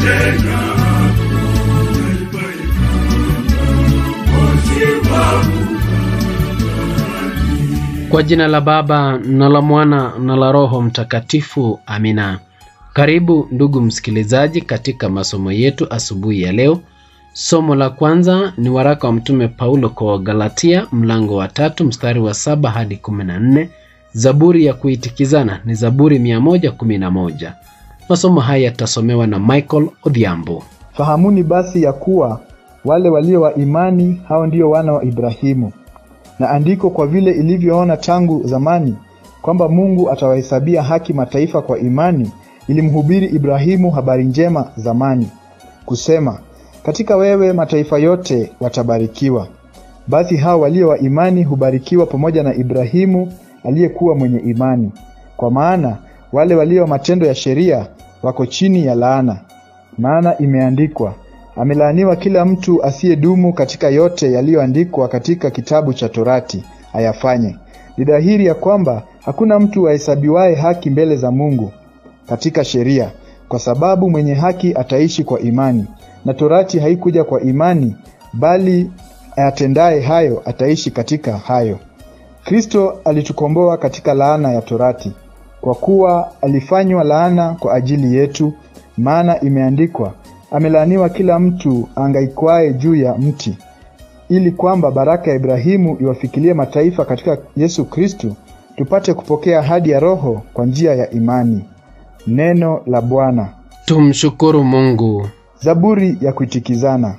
Kwa jina la Baba na la Mwana na la Roho Mtakatifu, amina. Karibu ndugu msikilizaji, katika masomo yetu asubuhi ya leo. Somo la kwanza ni waraka wa Mtume Paulo kwa Wagalatia, mlango wa tatu mstari wa saba hadi kumi na nne. Zaburi ya kuitikizana ni Zaburi 111. Masomo haya yatasomewa na Michael Odhiambo. Fahamuni basi ya kuwa wale walio wa imani hao ndio wana wa Ibrahimu. Na andiko kwa vile ilivyoona tangu zamani kwamba Mungu atawahesabia haki mataifa kwa imani, ilimhubiri Ibrahimu habari njema zamani, kusema, katika wewe mataifa yote watabarikiwa. Basi hao walio wa imani hubarikiwa pamoja na Ibrahimu aliyekuwa mwenye imani. Kwa maana wale walio matendo ya sheria wako chini ya laana. Maana imeandikwa, amelaaniwa kila mtu asiyedumu katika yote yaliyoandikwa katika kitabu cha Torati ayafanye. Ni dhahiri ya kwamba hakuna mtu ahesabiwaye haki mbele za Mungu katika sheria, kwa sababu mwenye haki ataishi kwa imani. Na Torati haikuja kwa imani, bali ayatendaye hayo ataishi katika hayo. Kristo alitukomboa katika laana ya Torati, kwa kuwa alifanywa laana kwa ajili yetu, maana imeandikwa, amelaaniwa kila mtu angaikwaye juu ya mti, ili kwamba baraka ya Ibrahimu iwafikilie mataifa katika Yesu Kristo, tupate kupokea ahadi ya Roho kwa njia ya imani. Neno la Bwana. Tumshukuru Mungu. Zaburi ya kuitikizana.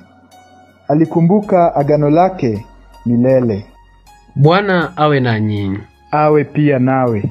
Alikumbuka agano lake milele. Bwana awe nanyi. Awe pia nawe.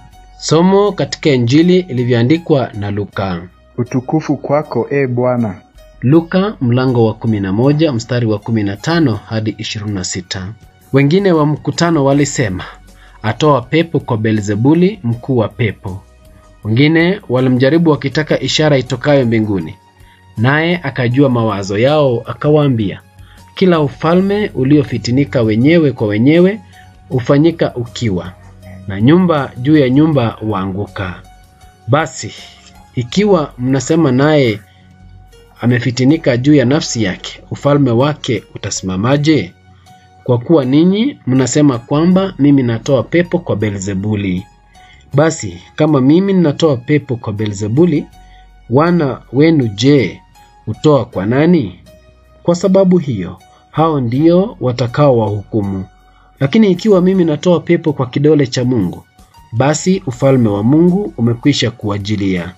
Somo katika Injili ilivyoandikwa na Luka. Utukufu kwako e Bwana. Luka mlango wa 11 mstari wa 15 hadi 26. Wengine wa mkutano walisema, atoa pepo kwa Beelzebuli, mkuu wa pepo. Wengine walimjaribu wakitaka ishara itokayo mbinguni, naye akajua mawazo yao, akawaambia, kila ufalme uliofitinika wenyewe kwa wenyewe hufanyika ukiwa, na nyumba juu ya nyumba waanguka. Basi ikiwa mnasema naye amefitinika juu ya nafsi yake, ufalme wake utasimamaje? Kwa kuwa ninyi mnasema kwamba mimi natoa pepo kwa Beelzebuli. Basi kama mimi ninatoa pepo kwa Beelzebuli, wana wenu je, hutoa kwa nani? Kwa sababu hiyo hao ndio watakao wahukumu. Lakini ikiwa mimi natoa pepo kwa kidole cha Mungu, basi ufalme wa Mungu umekwisha kuwajilia.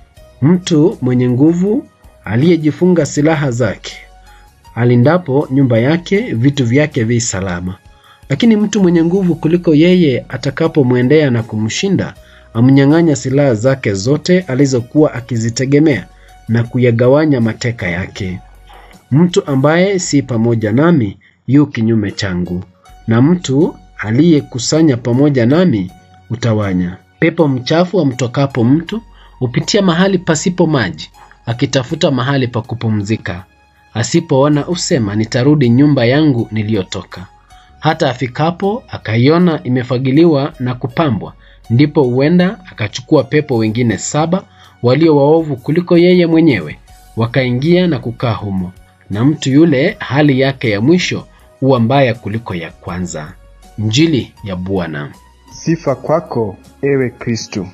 Mtu mwenye nguvu aliyejifunga silaha zake alindapo nyumba yake, vitu vyake vi salama. Lakini mtu mwenye nguvu kuliko yeye atakapomwendea na kumshinda, amnyang'anya silaha zake zote alizokuwa akizitegemea na kuyagawanya mateka yake. Mtu ambaye si pamoja nami yu kinyume changu, na mtu aliyekusanya pamoja nami utawanya. Pepo mchafu amtokapo mtu hupitia mahali pasipo maji, akitafuta mahali pa kupumzika. Asipoona usema, nitarudi nyumba yangu niliyotoka. Hata afikapo akaiona imefagiliwa na kupambwa, ndipo huenda akachukua pepo wengine saba walio waovu kuliko yeye mwenyewe, wakaingia na kukaa humo, na mtu yule hali yake ya mwisho huwa mbaya kuliko ya kwanza. Injili ya Bwana. Sifa kwako ewe Kristo.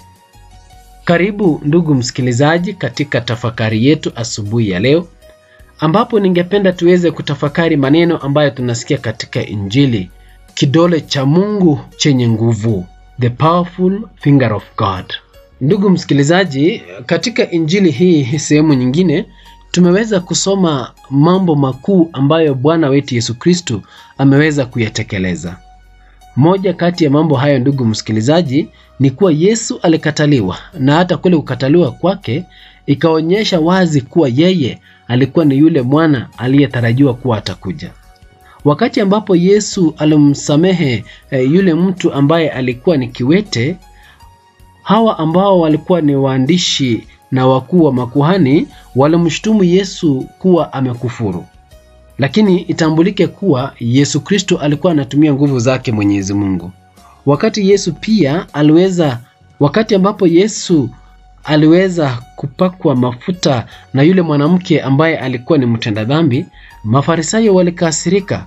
Karibu ndugu msikilizaji, katika tafakari yetu asubuhi ya leo, ambapo ningependa tuweze kutafakari maneno ambayo tunasikia katika Injili: kidole cha Mungu chenye nguvu, the powerful finger of God. Ndugu msikilizaji, katika Injili hii sehemu nyingine tumeweza kusoma mambo makuu ambayo Bwana wetu Yesu Kristo ameweza kuyatekeleza. Moja kati ya mambo hayo, ndugu msikilizaji, ni kuwa Yesu alikataliwa, na hata kule kukataliwa kwake ikaonyesha wazi kuwa yeye alikuwa ni yule mwana aliyetarajiwa kuwa atakuja. Wakati ambapo Yesu alimsamehe e, yule mtu ambaye alikuwa ni kiwete, hawa ambao walikuwa ni waandishi na wakuu wa makuhani walimshutumu Yesu kuwa amekufuru. Lakini itambulike kuwa Yesu Kristo alikuwa anatumia nguvu zake Mwenyezi Mungu. Wakati Yesu pia aliweza, wakati ambapo Yesu aliweza kupakwa mafuta na yule mwanamke ambaye alikuwa ni mtenda dhambi, Mafarisayo walikasirika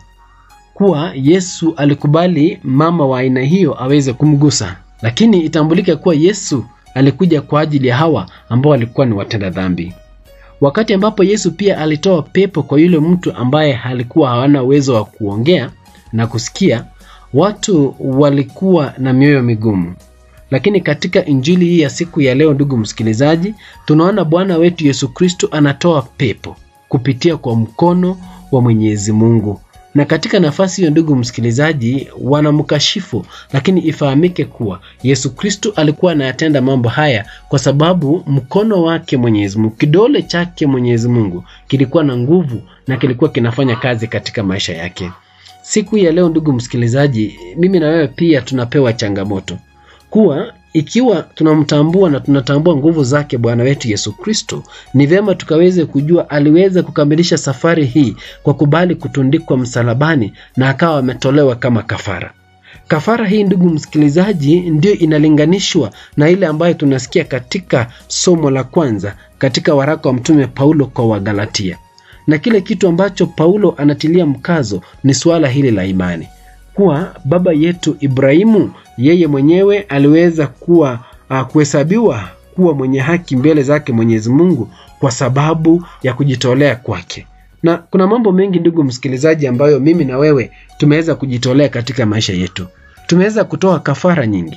kuwa Yesu alikubali mama wa aina hiyo aweze kumgusa, lakini itambulike kuwa Yesu alikuja kwa ajili ya hawa ambao walikuwa ni watenda dhambi. Wakati ambapo Yesu pia alitoa pepo kwa yule mtu ambaye alikuwa hawana uwezo wa kuongea na kusikia, watu walikuwa na mioyo migumu. Lakini katika injili hii ya siku ya leo, ndugu msikilizaji, tunaona Bwana wetu Yesu Kristo anatoa pepo kupitia kwa mkono wa Mwenyezi Mungu. Na katika nafasi hiyo, ndugu msikilizaji, wanamkashifu, lakini ifahamike kuwa Yesu Kristo alikuwa anayatenda mambo haya kwa sababu mkono wake Mwenyezi Mungu, kidole chake Mwenyezi Mungu kilikuwa na nguvu na kilikuwa kinafanya kazi katika maisha yake. Siku ya leo, ndugu msikilizaji, mimi na wewe pia tunapewa changamoto kuwa ikiwa tunamtambua na tunatambua nguvu zake Bwana wetu Yesu Kristo, ni vyema tukaweze kujua aliweza kukamilisha safari hii kwa kubali kutundikwa msalabani na akawa ametolewa kama kafara. Kafara hii ndugu msikilizaji, ndio inalinganishwa na ile ambayo tunasikia katika somo la kwanza katika waraka wa Mtume Paulo kwa Wagalatia, na kile kitu ambacho Paulo anatilia mkazo ni suala hili la imani kuwa baba yetu Ibrahimu yeye mwenyewe aliweza kuwa uh, kuhesabiwa kuwa mwenye haki mbele zake Mwenyezi Mungu kwa sababu ya kujitolea kwake. Na kuna mambo mengi ndugu msikilizaji, ambayo mimi na wewe tumeweza kujitolea katika maisha yetu. Tumeweza kutoa kafara nyingi,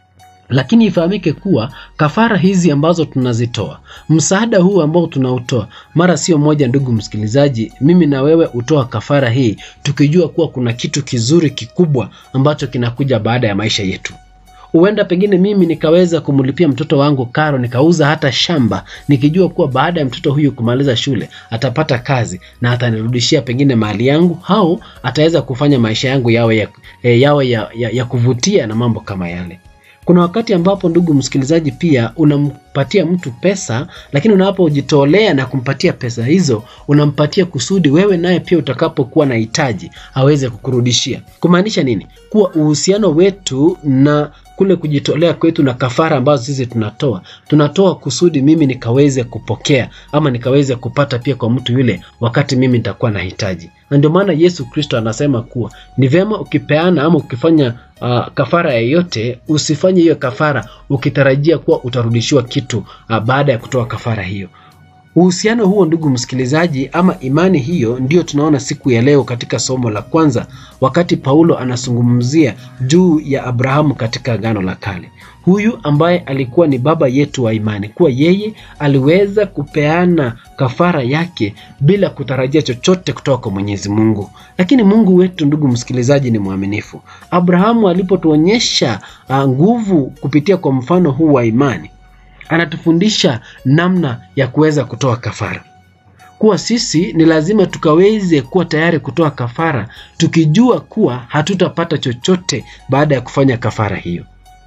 lakini ifahamike kuwa kafara hizi ambazo tunazitoa, msaada huu ambao tunautoa, mara sio moja, ndugu msikilizaji, mimi na wewe hutoa kafara hii tukijua kuwa kuna kitu kizuri kikubwa ambacho kinakuja baada ya maisha yetu. Huenda pengine mimi nikaweza kumlipia mtoto wangu karo, nikauza hata shamba, nikijua kuwa baada ya mtoto huyu kumaliza shule atapata kazi na atanirudishia pengine mali yangu, au ataweza kufanya maisha yangu yawe ya, yawe ya, ya, ya kuvutia na mambo kama yale. Kuna wakati ambapo ndugu msikilizaji, pia unampatia mtu pesa, lakini unapojitolea na kumpatia pesa hizo, unampatia kusudi wewe naye pia utakapokuwa na hitaji aweze kukurudishia. Kumaanisha nini? Kuwa uhusiano wetu na kule kujitolea kwetu na kafara ambazo sisi tunatoa, tunatoa kusudi mimi nikaweze kupokea ama nikaweze kupata pia kwa mtu yule wakati mimi nitakuwa na hitaji. Na ndio maana Yesu Kristo anasema kuwa ni vyema ukipeana ama ukifanya uh, kafara yoyote, usifanye hiyo kafara ukitarajia kuwa utarudishiwa kitu uh, baada ya kutoa kafara hiyo. Uhusiano huo ndugu msikilizaji, ama imani hiyo, ndiyo tunaona siku ya leo katika somo la kwanza, wakati Paulo anazungumzia juu ya Abrahamu katika Agano la Kale, huyu ambaye alikuwa ni baba yetu wa imani, kuwa yeye aliweza kupeana kafara yake bila kutarajia chochote kutoka kwa Mwenyezi Mungu. Lakini Mungu wetu ndugu msikilizaji ni mwaminifu. Abrahamu alipotuonyesha uh, nguvu kupitia kwa mfano huu wa imani anatufundisha namna ya kuweza kutoa kafara, kuwa sisi ni lazima tukaweze kuwa tayari kutoa kafara, tukijua kuwa hatutapata chochote baada ya kufanya kafara hiyo.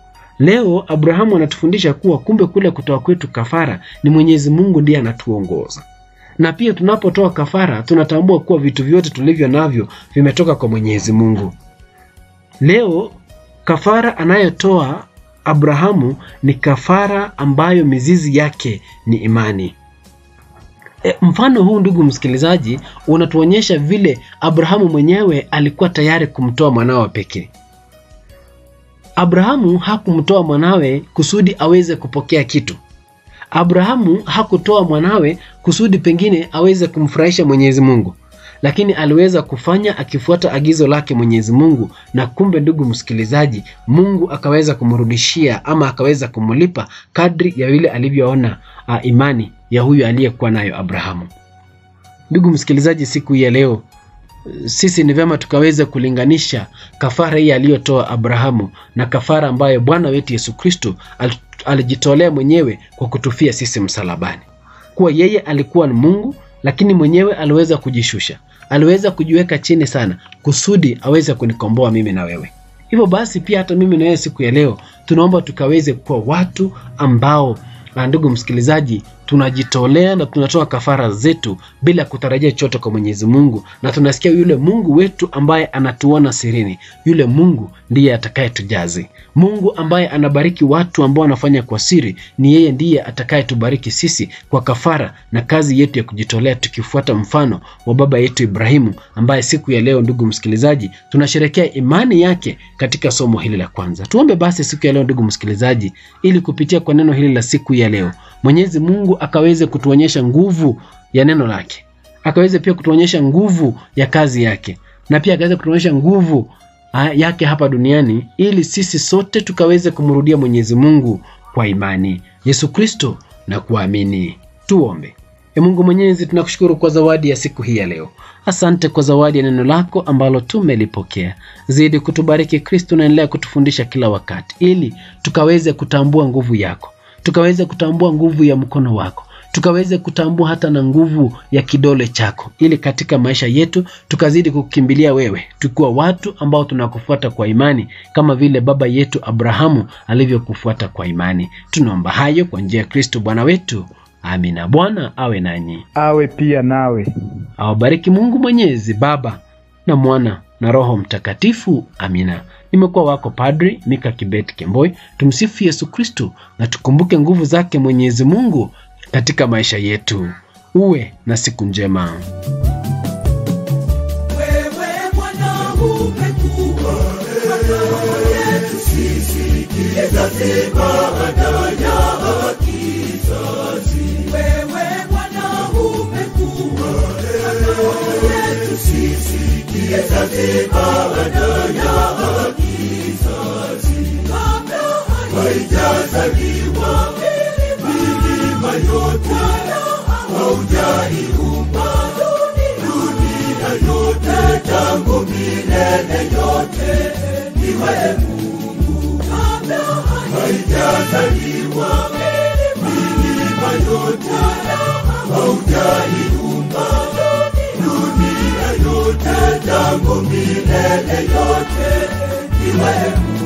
Leo Abrahamu anatufundisha kuwa kumbe kule kutoa kwetu kafara ni Mwenyezi Mungu ndiye anatuongoza, na pia tunapotoa kafara tunatambua kuwa vitu vyote tulivyo navyo vimetoka kwa Mwenyezi Mungu. Leo kafara anayotoa Abrahamu ni kafara ambayo mizizi yake ni imani. E, mfano huu ndugu msikilizaji unatuonyesha vile Abrahamu mwenyewe alikuwa tayari kumtoa mwanawe pekee. Abrahamu hakumtoa mwanawe kusudi aweze kupokea kitu. Abrahamu hakutoa mwanawe kusudi pengine aweze kumfurahisha Mwenyezi Mungu lakini aliweza kufanya akifuata agizo lake Mwenyezi Mungu, na kumbe, ndugu msikilizaji, Mungu akaweza kumrudishia ama akaweza kumlipa kadri ya vile alivyoona uh, imani ya huyu aliyekuwa nayo Abrahamu. Ndugu msikilizaji, siku hii ya leo sisi ni vyema tukaweza kulinganisha kafara hii aliyotoa Abrahamu na kafara ambayo Bwana wetu Yesu Kristo alijitolea mwenyewe kwa kutufia sisi msalabani, kuwa yeye alikuwa ni Mungu lakini mwenyewe aliweza kujishusha, aliweza kujiweka chini sana kusudi aweze kunikomboa mimi na wewe. Hivyo basi pia hata mimi na wewe siku ya leo tunaomba tukaweze kuwa watu ambao, ndugu msikilizaji, tunajitolea na tunatoa kafara zetu bila kutarajia chochote kwa Mwenyezi Mungu, na tunasikia yule Mungu wetu ambaye anatuona sirini, yule Mungu ndiye atakayetujazi. Mungu ambaye anabariki watu ambao wanafanya kwa siri, ni yeye ndiye atakayetubariki sisi kwa kafara na kazi yetu ya kujitolea, tukifuata mfano wa baba yetu Ibrahimu, ambaye siku ya leo, ndugu msikilizaji, tunasherekea imani yake katika somo hili la kwanza. Tuombe basi siku ya leo, ndugu msikilizaji, ili kupitia kwa neno hili la siku ya leo Mwenyezi Mungu akaweze kutuonyesha nguvu ya neno lake, akaweze pia kutuonyesha nguvu ya kazi yake, na pia akaweze kutuonyesha nguvu yake hapa duniani, ili sisi sote tukaweze kumrudia Mwenyezi Mungu kwa imani Yesu Kristo na kuamini. Tuombe. E Mungu Mwenyezi, tunakushukuru kwa zawadi ya siku hii ya leo. Asante kwa zawadi ya neno lako ambalo tumelipokea. Zidi kutubariki Kristo, naendelea kutufundisha kila wakati, ili tukaweze kutambua nguvu yako tukaweze kutambua nguvu ya mkono wako, tukaweze kutambua hata na nguvu ya kidole chako, ili katika maisha yetu tukazidi kukimbilia wewe, tukiwa watu ambao tunakufuata kwa imani, kama vile baba yetu Abrahamu alivyokufuata kwa imani. Tunaomba hayo kwa njia ya Kristo Bwana wetu, amina. Bwana awe nanyi, awe pia nawe. awabariki Mungu Mwenyezi, Baba na Mwana na Roho Mtakatifu. Amina. Nimekuwa wako Padri Mika Kibet Kemboi. Tumsifu Yesu Kristu na tukumbuke nguvu zake Mwenyezi Mungu katika maisha yetu. Uwe na siku njema. Wewe Bwana umekuwa yetu sisi, kizazi baada ya kizazi. Wewe Bwana umekuwa yetu sisi, kizazi baada ya kizazi. Kabla haijazaliwa milima yote, haujaiumba dunia yote, tangu milele yote ni wewe Mungu. Kabla haijazaliwa milima yote, haujaiumba dunia yote, tangu milele yote ni wewe Mungu.